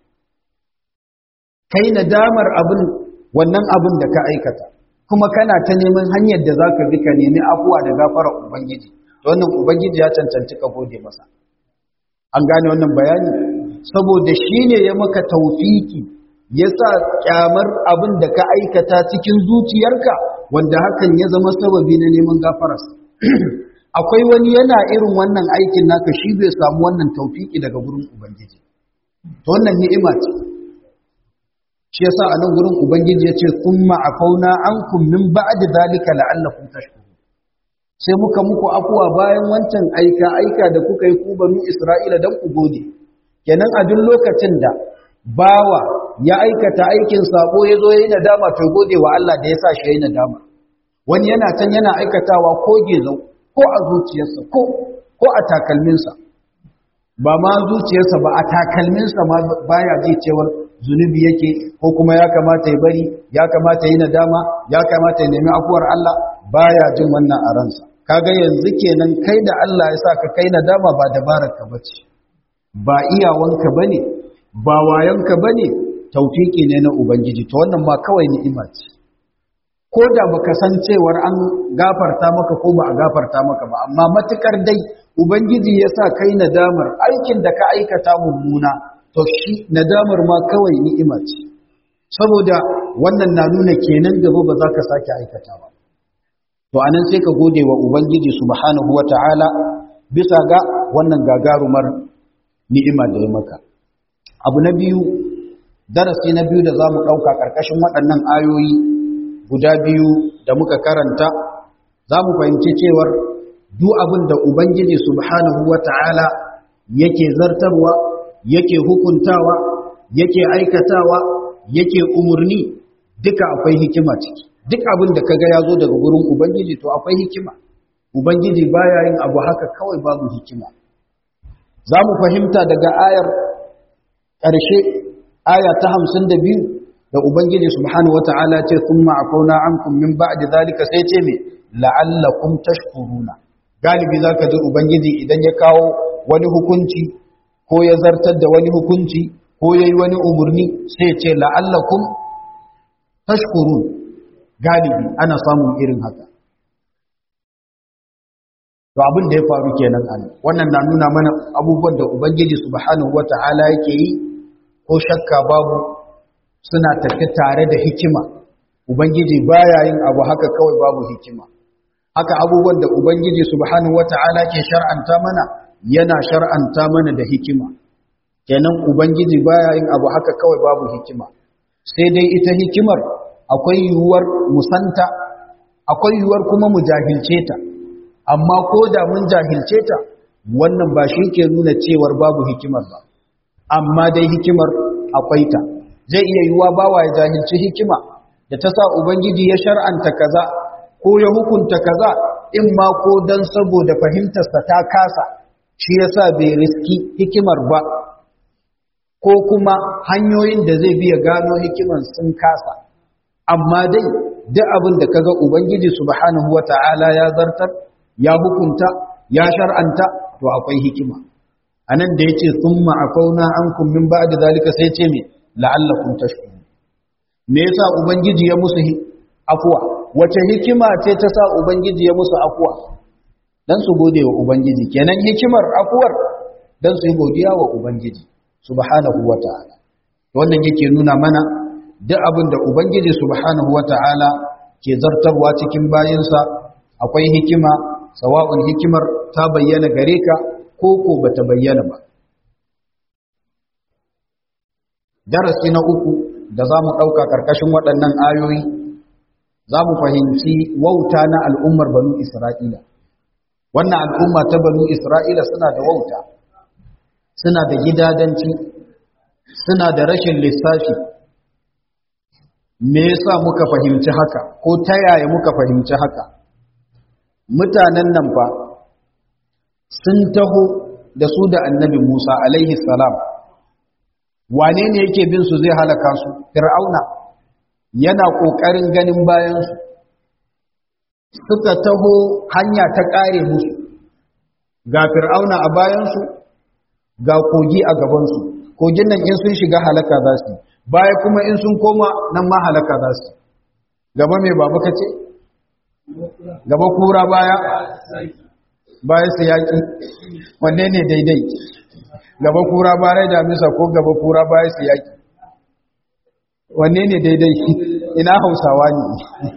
kai nadamar abin wannan abin da ka aikata kuma kana ta neman hanyar da za ka bi ka nemi afuwa da gafara ubangiji to wannan ubangiji ya cancanci ka gode masa an gane wannan bayani saboda shi ne ya maka taufiki ya sa kyamar abin da ka aikata cikin zuciyarka wanda hakan ya zama sababi na neman gafararsa akwai wani yana irin wannan aikin naka shi bai samu wannan taufiki daga gurin ubangiji to wannan ni'ima ce shi yasa a nan gurin ubangiji ya ce thumma afauna ankum min ba'di zalika la'allakum tashkurun sai muka muku afuwa bayan wancan aika aika da kuka yi ku banu Isra'ila dan ku gode kenan a duk lokacin da bawa ya aikata aikin sako ya zo yayin nadama to gode wa Allah da ya sa shi yayin nadama wani yana can yana aikatawa ko gezo ko a zuciyarsa ko ko a takalminsa ba ma zuciyarsa ba a takalminsa ma baya ji cewar zunubi yake ko kuma ya kamata ya bari ya kamata yi nadama ya kamata ya nemi afuwar Allah baya jin wannan a ransa kaga yanzu kenan kai da Allah ya sa ka kai nadama ba dabarar ka bace ba iyawanka bane ba wayanka bane tawfiki ne na ubangiji to wannan ma kawai ni'ima ce ko da baka san cewar an gafarta maka ko ba a gafarta maka ba amma matukar dai ubangiji ya sa kai nadamar aikin da ka aikata mummuna to shi nadamar ma kawai ni'ima ce saboda wannan na nuna kenan gaba ba za ka sake aikata ba to anan sai ka gode wa ubangiji subhanahu wata'ala bisa ga wannan gagarumar ni'ima da ya maka abu na biyu darasi na biyu da za mu ɗauka ƙarƙashin waɗannan ayoyi guda biyu da muka karanta za mu fahimci cewar duk abin da ubangiji subhanahu wata'ala yake zartarwa yake hukuntawa yake aikatawa yake umurni duka akwai hikima ciki duk abin da kaga ya zo daga gurin ubangiji to akwai hikima ubangiji baya yin abu haka kawai babu hikima za mu fahimta daga ayar ƙarshe aya ta hamsin da biyu da ubangiji subhanahu wata'ala ce sun ma'afauna an min ba'di zalika sai ce me la'allakum tashkuruna galibi zaka ji ubangiji idan ya kawo wani hukunci ko ya zartar da wani hukunci ko ya yi wani umarni sai ce la'allakum tashkurun galibi ana samun irin haka to abin da ya faru kenan an wannan na nuna mana abubuwan da ubangiji subhanahu wata'ala yake yi ko shakka babu suna tafi tare da hikima ubangiji baya yin abu haka kawai babu hikima haka abubuwan da ubangiji subhanahu wata'ala ke shar'anta mana yana shar'anta mana da hikima kenan ubangiji baya yin abu haka kawai babu hikima sai dai ita hikimar akwai yiwuwar musanta akwai yiwuwar kuma mu jahilce ta amma ko da mun jahilce ta wannan ba shi ke nuna cewar babu hikimar ba amma dai hikimar akwai ta zai iya yiwuwa bawa ya jahilci hikima da ta sa ubangiji ya shar'anta kaza ko ya hukunta kaza in ma ko dan saboda fahimtarsa ta kasa shi yasa bai riski hikimar ba ko kuma hanyoyin da zai biya gano hikimar sun kasa amma dai duk abin da kaga ubangiji subhanahu wata'ala ya zartar ya hukunta ya shar'anta to akwai hikima anan da yace thumma afauna ankum min ba'di zalika sai ce me la'allakum tashkurun me yasa ubangiji ya musu afwa wace hikima ce ta sa ubangiji ya musu afwa dan su gode wa ubangiji kenan hikimar afuwar dan su yi godiya wa ubangiji subhanahu wata'ala wannan yake nuna mana duk abin da ubangiji subhanahu wata'ala ke zartarwa cikin bayinsa akwai hikima sawa'un hikimar ta bayyana gare ka ko ko bata bayyana ba darasi na uku da za mu ɗauka ƙarƙashin waɗannan ayoyi za mu fahimci wauta na al'ummar banu isra'ila wannan al'umma ta banu isra'ila suna da wauta suna da gidadanci suna da rashin lissafi me yasa muka fahimci haka ko ta yaya muka fahimci haka mutanen nan fa sun taho da su da annabi Musa alaihi salam wane ne yake bin su zai halaka su fir'auna yana kokarin ganin bayan su suka taho hanya ta kare musu ga fir'auna a bayan su ga kogi a gaban su kogin nan in sun shiga halaka za su baya kuma in sun koma nan ma halaka za su gaba mai babu kace gaba kura baya baya su yaƙi wanne ne daidai gaba kura baya da misa ko gaba kura baya su yaƙi wanne ne daidai ina hausawa ne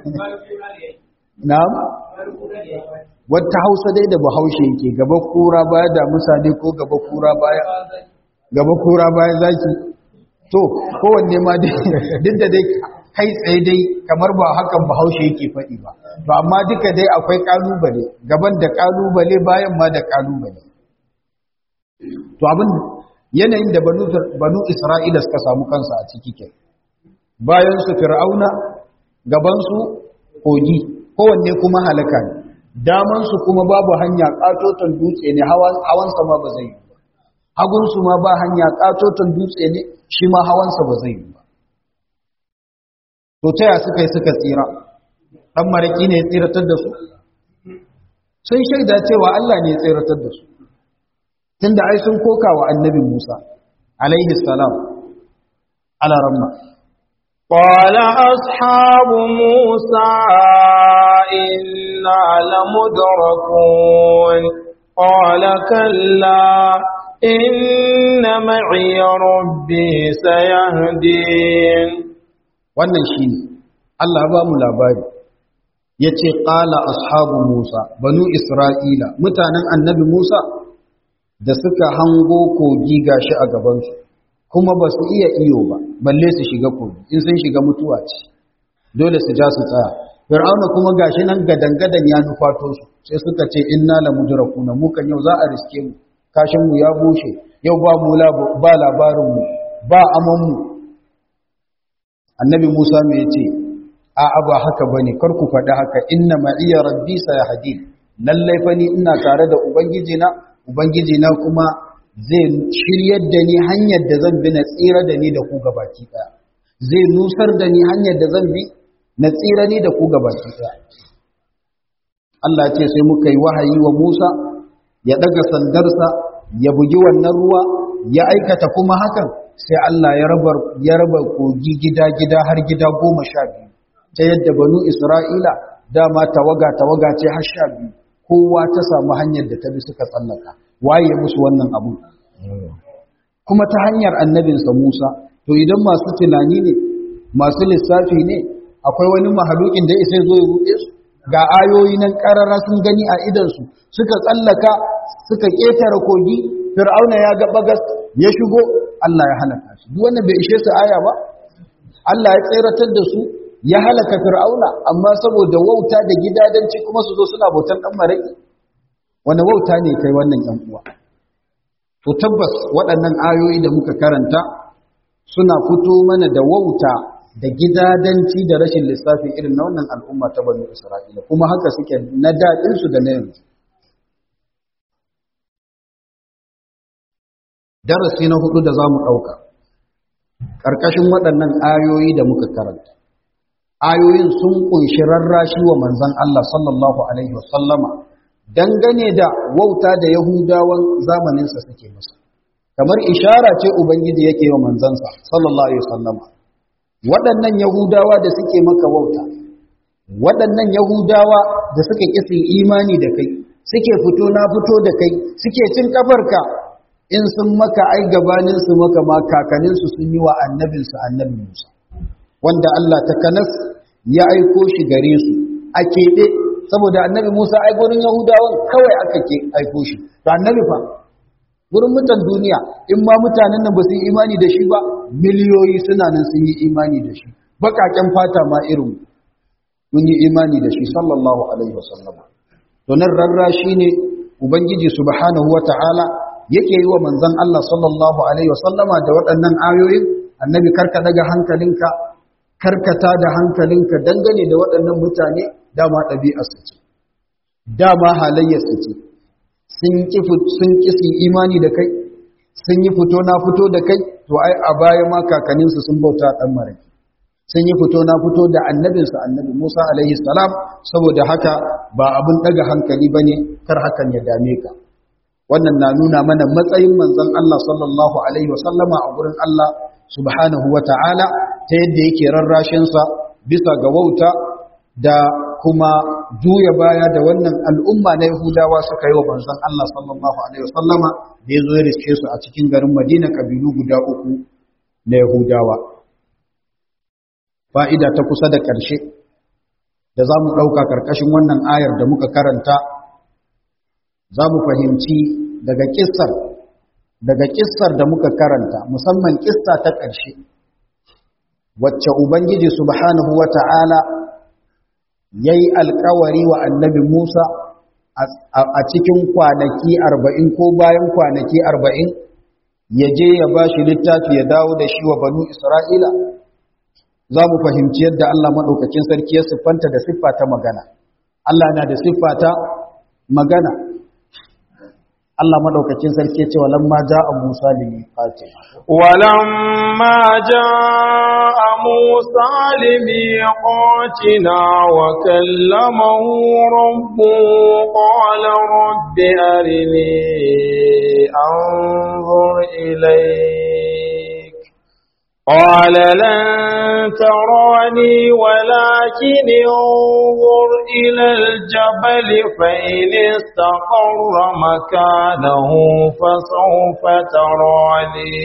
na'am wata hausa dai da bahaushe yake gaba kura baya da musa ne ko gaba kura baya gaba kura baya zaki to kowanne ma duk da dai kai tsaye dai kamar ba hakan bahaushe yake faɗi ba to amma duka dai akwai kalubale gaban da kalubale bayan ma da kalubale to abin yanayin da banu banu Isra'ila suka samu kansa a ciki ke bayan su fir'auna gaban su kogi kowanne kuma halaka ne daman su kuma babu hanya katoton dutse ne hawan hawan sama ba zai yi ba hagun su ma ba hanya katoton dutse ne shi ma hawan sa ba zai yi ba to taya suka yi suka tsira ɗan maraƙi ne ya tsiratar da su sun shaida cewa Allah ne ya tsiratar da su tun da ai sun koka wa annabi Musa alaihi salam ala ramma قال أصحاب موسى إنا لمدركون قال كلا إن معي ربي سيهدين wannan shi ne Allah ba mu labari ya ce ƙala ashabu Musa banu Isra'ila mutanen annabi Musa da suka hango kogi gashi a gabansu kuma ba su iya iyo ba balle su shiga kogi in sun shiga mutuwa ce dole su ja su tsaya fir'auna kuma gashi nan gadangadan ya nufato su sai suka ce inna la mudrakuna mu kan yau za a riske mu kashin mu ya bushe yau ba mu ba labarin mu ba aman mu annabi Musa mai ce a ba haka bane kar ku faɗi haka inna ma'iya rabbi sayahdi lallai fa ni ina tare da ubangiji na ubangiji na kuma zai shiryar da ni hanyar da zan bi na tsira da ni da ku gabaki daya zai nusar da ni hanyar da zan bi na tsira ni da ku gabaki daya Allah ce sai muka yi wahayi wa Musa ya daga sandarsa ya bugi wannan ruwa ya aikata kuma hakan sai Allah ya raba ya raba kogi gida-gida har gida goma sha biyu ta yadda banu Isra'ila dama tawaga tawaga ce har sha biyu kowa ta samu hanyar da ta bi suka tsallaka waye musu wannan abu kuma ta hanyar annabinsa Musa to idan masu tunani ne masu lissafi ne akwai wani mahalukin da isa zo ya ruɗe su ga ayoyi nan ƙarara sun gani a idansu suka tsallaka suka ƙetare kogi fir'auna ya ga bagas ya shigo Allah ya halaka shi duk wannan bai ishe su aya ba Allah ya tseratar da su ya halaka fir'auna amma saboda wauta da gidadanci kuma su zo suna bautan dan maraki wani wauta ne kai wannan yan uwa to tabbas waɗannan ayoyi da muka karanta suna fito mana da wauta da gidadanci da rashin lissafi irin na wannan al'umma ta banu Isra'ila kuma haka suke na daɗin su da na yanzu darasi na hudu da zamu ɗauka ƙarƙashin waɗannan ayoyi da muka karanta ayoyin sun kunshi rarrashi wa manzon Allah sallallahu alaihi wasallama dangane da wauta da Yahudawan zamaninsa suke masa kamar ishara ce ubangiji yake wa manzansa sallallahu alaihi wasallama waɗannan Yahudawa da suke maka wauta waɗannan Yahudawa da suka kisi imani da kai suke fito na fito da kai suke cin kafarka in sun maka ai gabanin su maka ma kakanin su sun yi wa annabin su annabi Musa wanda Allah ta kanas ya aiko shi gare su a keɓe saboda annabi Musa ai gurin Yahudawan kawai aka ke aiko shi to annabi fa gurin mutan duniya in ma mutanen nan ba su yi imani da shi ba miliyoyi suna nan sun yi imani da shi bakaken fata ma irin mun yi imani da shi sallallahu alaihi wasallam to nan rarra shine ubangiji subhanahu wataala yake yi wa manzon Allah sallallahu alaihi wasallama da waɗannan ayoyin annabi karka daga hankalinka karkata da hankalinka dangane da waɗannan mutane dama ɗabi'arsu ce dama halayyarsu ce sun ƙi su imani da kai sun yi fito na fito da kai to ai a baya ma kakanninsu sun bauta ɗan maraki sun yi fito na fito da annabinsu annabi musa alaihi salam saboda haka ba abin ɗaga hankali ba ne kar hakan ya dame ka wannan na nuna mana matsayin manzon Allah sallallahu alaihi wasallama a gurin Allah subhanahu wa ta'ala ta yadda yake rarrashinsa bisa ga wauta da kuma juya baya da wannan al'umma na Yahudawa suka yi wa manzon Allah sallallahu Alaihi wasallama da ya zo ya riske su a cikin garin Madina kabilu guda uku na Yahudawa. Fa'ida ta kusa da ƙarshe da za mu ɗauka ƙarƙashin wannan ayar da muka karanta, za mu fahimci daga ƙissar daga ƙissar da muka karanta musamman ƙissa ta ƙarshe wacce Ubangiji subhanahu wa ta'ala ya yi alkawari wa annabi Musa a cikin kwanaki arba'in ko bayan kwanaki arba'in ya je ya ba shi littafi ya dawo da shi wa banu Isra'ila za mu fahimci yadda Allah maɗaukakin sarki ya siffanta da siffa ta magana Allah na da siffa ta magana Allah maɗaukakin sarki ya ce walamma ja'a Musa limi fatima ولما جاء موسى لميقاتنا وكلمه ربه قال رب أرني أنظر إليك قال لن تراني ولكن انظر إلى الجبل فإن استقر مكانه فسوف تراني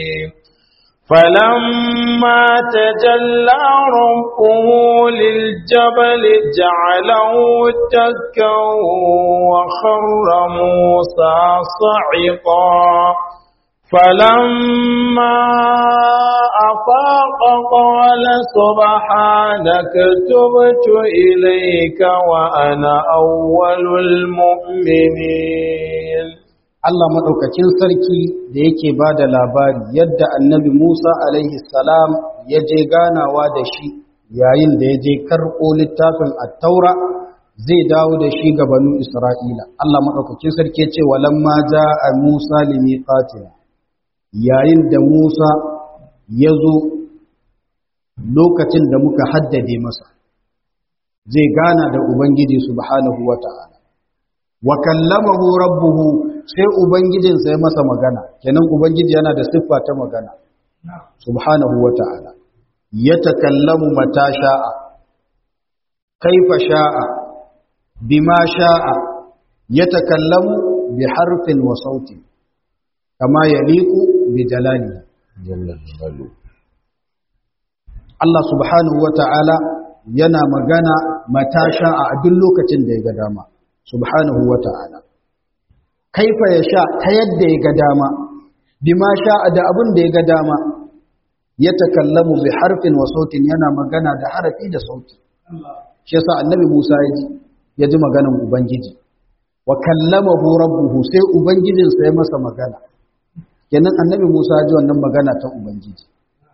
فلما تجلى ربه للجبل جعله دكا وخر موسى صعقا فلما أفاق قال سبحانك تبت إليك وأنا أول المؤمنين Allah maɗaukakin sarki da yake ba da labari yadda annabi Musa alaihi salam ya je ganawa da shi yayin da ya je karɓo littafin attaura zai dawo da shi ga banu Isra'ila. Allah maɗaukakin sarki ce walamma ja a Musa limiqatina yayin da Musa ya zo lokacin da muka haddade masa zai gana da Ubangiji subhanahu wa ta'ala. Wa kallamahu rabbuhu sai Ubangijinsa ya masa magana, kenan Ubangiji yana da siffa ta magana, subhanahu wa ta'ala. Ya takallamu mata sha'a, kaifa sha'a, bima sha'a, ya takallamu bi harfin wa sautin, kama ya liku bi jalali. Allah subhanahu wa ta'ala yana magana mata sha'a a duk lokacin da ya ga dama, subhanahu wa ta'ala. Kaifa ya sha ta yadda ya ga dama, bima sha'a da abin da ya ga dama, ya takallamu bi harfin wa sautin yana magana da harafi da sauti. Shi yasa annabi Musa ya ji, ya ji maganan Ubangiji, wa kallamahu rabbuhu sai Ubangijinsa ya masa magana. Kenan annabi Musa ya ji wannan magana ta Ubangiji.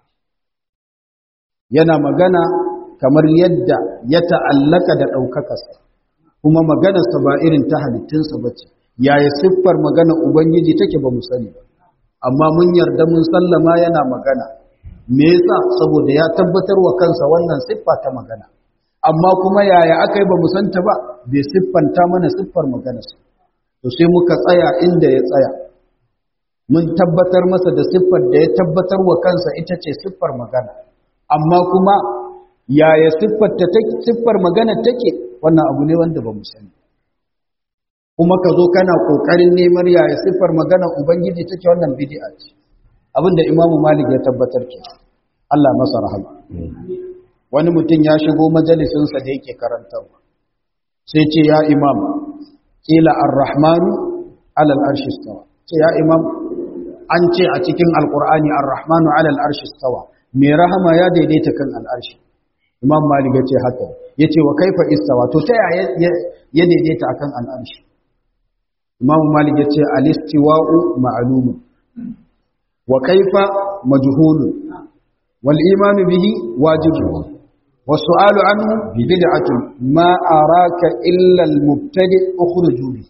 yana magana kamar yadda ya ta'allaka da ɗaukakarsa kuma maganarsa ba irin ta halittunsa ba ce yaya siffar magana ubangiji take ba mu sani ba amma mun yarda mun sallama yana magana me yasa saboda ya tabbatar wa kansa wannan siffa ta magana amma kuma yaya aka yi ba mu santa ba bai siffanta mana siffar maganarsa to sai muka tsaya inda ya tsaya mun tabbatar masa da siffar da ya tabbatar wa kansa ita ce siffar magana amma kuma yaya siffar ta siffar magana take wannan abu ne wanda ba mu sani kuma ka zo kana kokarin neman yaya siffar magana ubangiji take wannan bid'a ce abinda imamu malik ya tabbatar ke Allah masa rahama wani mutum ya shigo majalisinsa da yake karantarwa sai ce ya imam kila ar-rahmanu alal arshi stawa ce ya imam an ce a cikin alqur'ani ar-rahmanu alal arshi stawa mai rahama ya daidaita kan al'arshi imam malik ya ce haka ya ce wa kaifa istawa to ta yaya ya daidaita akan al'arshi imam malik ya ce alistiwa'u ma'lumun wa kaifa majhulun wal imanu bihi wajibun والسؤال عنه بدعة ما أراك إلا المبتدئ أخرج به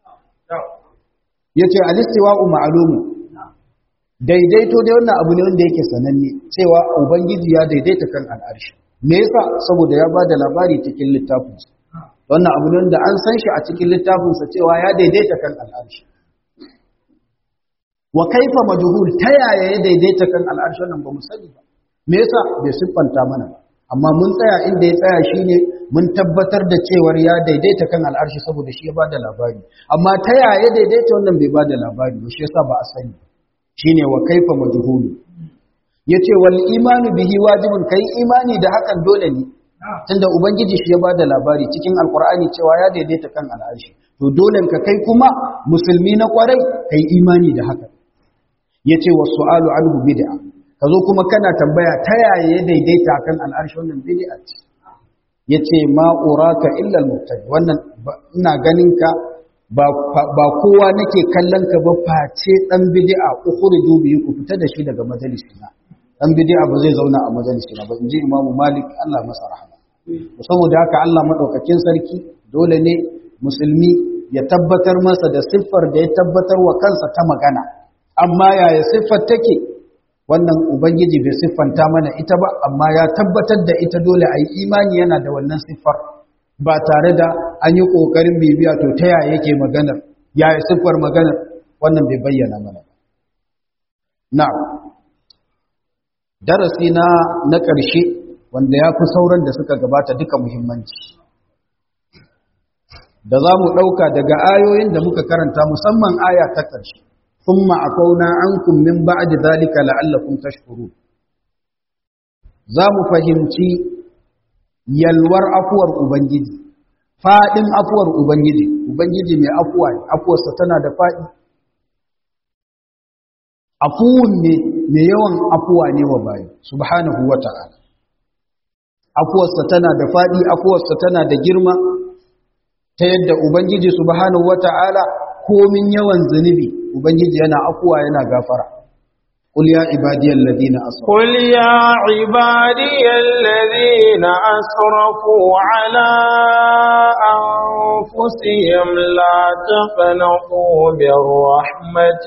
yace al-istiwa'u ma'lumu daidaito dai wannan abu ne wanda yake sananne cewa ubangiji ya daidaita kan al'arshi me yasa saboda ya bada labari cikin littafin sa wannan abu ne wanda an san shi a cikin littafin sa cewa ya daidaita kan al'arshi wa kaifa majhul ta yaya ya daidaita kan al'arshi wannan ba mu sani ba me yasa bai siffanta mana ba amma mun tsaya inda ya tsaya shine mun tabbatar da cewar ya daidaita kan al'arshi saboda shi ya bada labari amma ta yaya daidaita wannan bai bada labari ba shi yasa ba a sani shine wa kaifa majhulu yace wal imanu bihi wajibun kai imani da hakan dole ne tunda ubangiji shi ya bada labari cikin alqur'ani cewa ya daidaita kan al'arshi to dole ka kai kuma musulmi na kwarai kai imani da hakan yace was su'alu anhu bid'a ka zo kuma kana tambaya ta yaya ya daidaita kan al'arshi wannan bid'a ce yace ma uraka illa al-mubtadi wannan ina ganin ka ba ba kowa nake kallon ka ba face dan bid'a ukhriju bihi ku fita da shi daga majalisina dan bid'a ba zai zauna a majalisina ba inji imamu malik Allah masa rahama saboda haka Allah madaukakin sarki dole ne musulmi ya tabbatar masa da siffar da ya tabbatar wa kansa ta magana amma yaya siffar take wannan ubangiji bai siffanta mana ita ba amma ya tabbatar da ita dole a yi imani yana da wannan siffar ba tare da an yi ƙoƙarin bibiya to ta yaya yake maganar yaya siffar maganar wannan bai bayyana mana na darasi na na ƙarshe wanda ya fi sauran da suka gabata duka muhimmanci da za mu ɗauka daga ayoyin da muka karanta musamman aya ta ƙarshe ثم عفونا عنكم من بعد ذلك لعلكم تشكرون zamu fahimci yalwar afuwar ubangiji fadin afuwar ubangiji ubangiji mai afuwa ne afuwarsa tana da fadi afuwun ne mai yawan afuwa ne wa bayi subhanahu wata'ala afuwarsa tana da fadi afuwarsa tana da girma ta yadda ubangiji subhanahu wata'ala komin yawan zunubi ubangiji yana afuwa yana gafara قل يا عبادي الذين أسرفوا قل يا عبادي الذين أسرفوا على أنفسهم لا تقنطوا من رحمة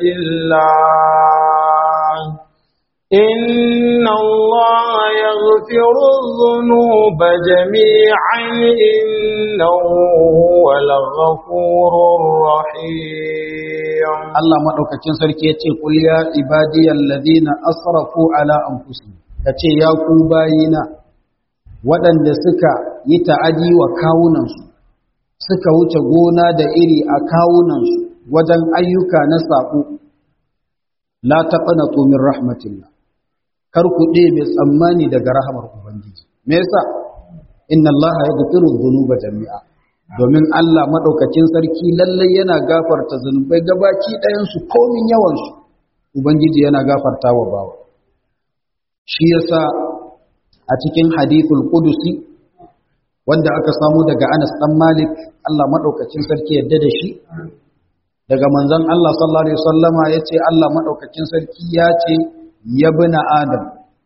الله إن الله يغفر الذنوب جميعا إنه هو الغفور الرحيم Allah maɗaukacin sarki ya ce, Ƙul ya ibadiyar ladina asrafu ala anfusihim ka ce, Ya ku bayina, waɗanda suka yi ta'adi wa kawunansu, suka wuce gona da iri a kawunansu wajen ayyuka na saƙo, la taɓa min rahmatillah, kar ku ɗebe tsammani daga rahamar Ubangiji. Me yasa? Inna Allah ya gafiru zunuba jami'a. domin Allah maɗaukacin sarki lallai yana gafarta zunubai gabaki ɗayansu komin yawansu Ubangiji yana gafarta wa bawa shi yasa a cikin hadithul qudusi wanda aka samu daga Anas ɗan Malik Allah maɗaukacin sarki yadda da shi daga manzon Allah sallallahu alaihi wasallama yace Allah maɗaukacin sarki ya ce ya bina Adam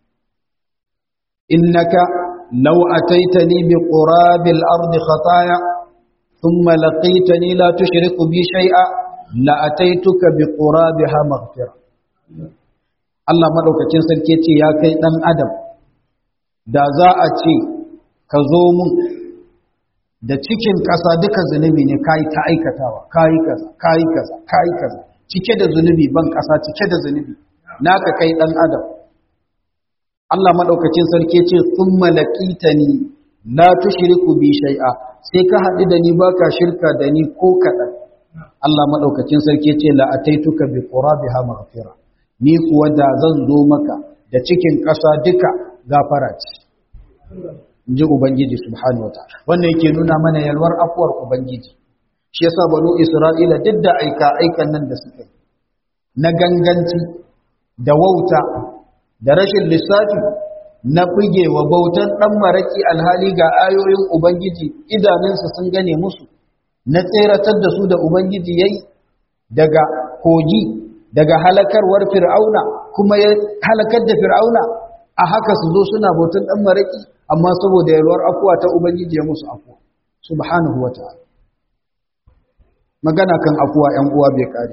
innaka law ataitani bi qurabil ardi khataya ثم لقيتني لا تشرك بي شيئا لأتيتك بقرابها مغفرة Allah madaukakin sarki ce ya kai dan adam da za a ce ka zo mun da cikin ƙasa duka zunubi ne kai ta aikatawa kai kaza kai kaza kai kaza cike da zunubi ban ƙasa cike da zunubi naka kai dan adam Allah madaukakin sarki ce thumma laqitani la tushriku bi shay'a sai ka haɗu da ni baka shirka da ni ko kaɗan Allah madaukakin sarki ce la ataituka bi qurabiha maghfira ni kuwa da zan zo maka da cikin ƙasa duka gafara ce inji ubangiji subhanahu wataala wannan yake nuna mana yalwar afuwar ubangiji shi yasa banu isra'ila duk da aika aikan nan da suka yi na ganganci da wauta da rashin lissafi na wa bautan ɗan maraƙi alhali ga ayoyin Ubangiji idanunsa sun gane musu, na tseratar da su da Ubangiji ya yi daga kogi, daga halakarwar fir'auna, kuma ya halakar da fir'auna a haka su zo suna bautan ɗan maraƙi, amma saboda yalwar afuwa ta Ubangiji ya musu afuwa, subhanahu wa ta'ala. Magana kan afuwa ‘yan uwa bai kare.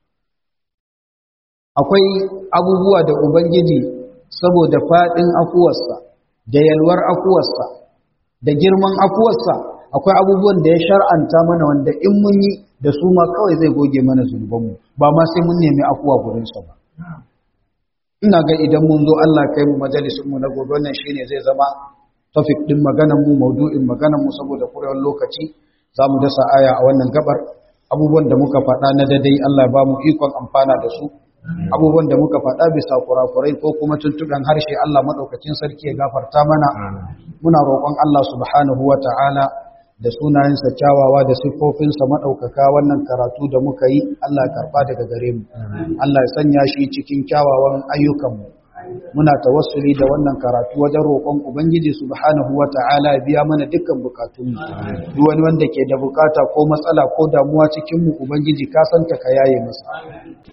Akwai abubuwa da Ubangiji saboda faɗin afuwarsa da yalwar afuwarsa da girman afuwarsa akwai abubuwan da ya shar'anta mana wanda in mun yi da su ma kawai zai goge mana zunubanmu ba ma sai mun nemi afuwa gurinsa ba ina ga idan mun zo Allah kai mu majalisunmu na gobe wannan shine zai zama topic din maganar mu maudu'in maganar mu saboda kurewar lokaci za mu dasa aya a wannan gabar abubuwan da muka faɗa na dadai Allah ya ba mu ikon amfana da su abubuwan da muka faɗa bisa kurakurai ko kuma tuntuɓen harshe Allah maɗaukakin sarki ya gafarta mana muna roƙon Allah subhanahu wa ta'ala da sunayensa kyawawa da siffofinsa maɗaukaka wannan karatu da muka yi Allah ya karɓa daga gare mu Allah ya sanya shi cikin kyawawan ayyukanmu muna tawassuli da wannan karatu wajen roƙon ubangiji subhanahu wa ta'ala ya biya mana dukkan bukatunmu duk wani wanda ke da bukata ko matsala ko damuwa cikin mu ubangiji ka santa ka yaye masa